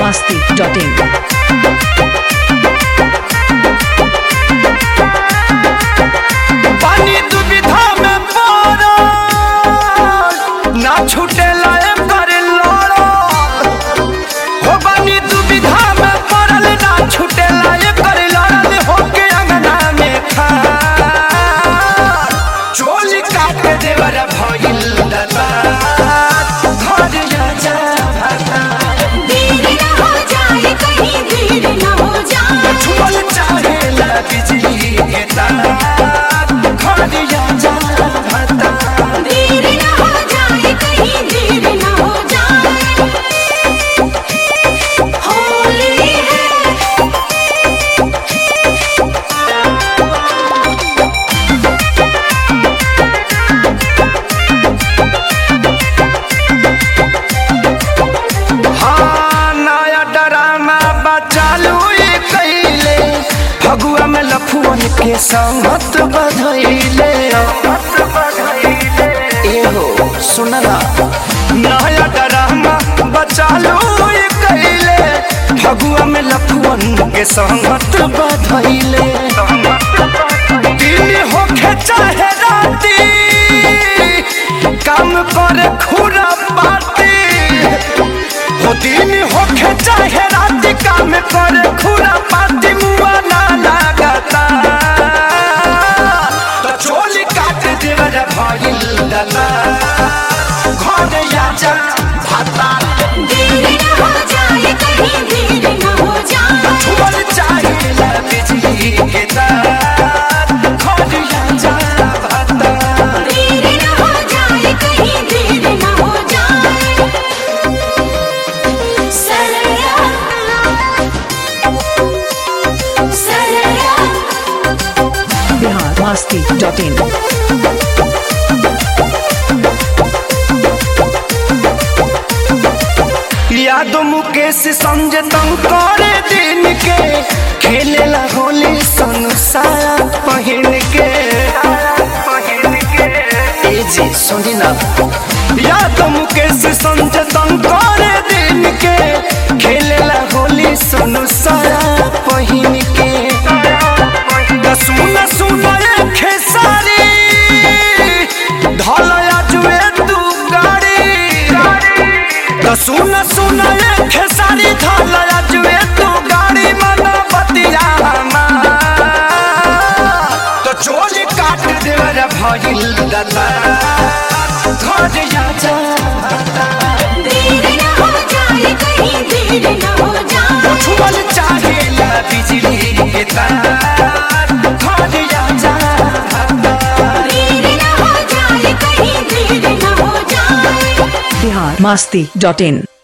masti.in. पानी दुविधा में पड़ो ना छूटे लाए कर लड़ो हो पानी दुविधा में पड़ल ना छूटे लाए कर लड़ल हो के अंगना में खा चोल काट देवर भइल दता घर जा भाता देर न हो जाए कहीं देर न हो जाए छुअल चाहे ला बिजली के तार घर जा भाता देर न हो जाए कहीं देर न हो जाए होली है हाँ नया ड्रामा बचालू ये कैले फगुआ में लफुअन के संगत बधैले एहो सुनला नया ड्रामा बचालू ये कैले फगुआ में लफुअन के संगत बधैले दिन होखे चाहे राती काम करे खुरा पाती हो दिन होखे चाहे रात काम करे खुरा पाती मुआ ना लागता तो चोली काट देवर भइल दला घर आजा भाता देर न हो जाए कहीं देर न हो जाए छुअल चाहे ला बिजली के तार घर आजा भाता देर न हो जाए कहीं देर न हो जाए सरया सरया Bihar masti.in. यादो मुकेश संजय तंग करे दिन के खेले ला होली संसार पहिन के ए जी सुनी ना यादो मुकेश संजय तंग करे दिन के खेले ला होली संसार पहिन के दा सुना सुना ए खेसारी ढलया जुए तू गाड़ी तो सुन सुन ये खेसारी ढाल जुए तू गाड़ी मना बतिया तो चोली काट देवर भइल दता घर जा देर न हो जाए कहीं देर न हो जाए छुअल चाहे ला बिजली के तार घर जा देर न हो जाए कहीं देर न हो जाए Bihar masti.in.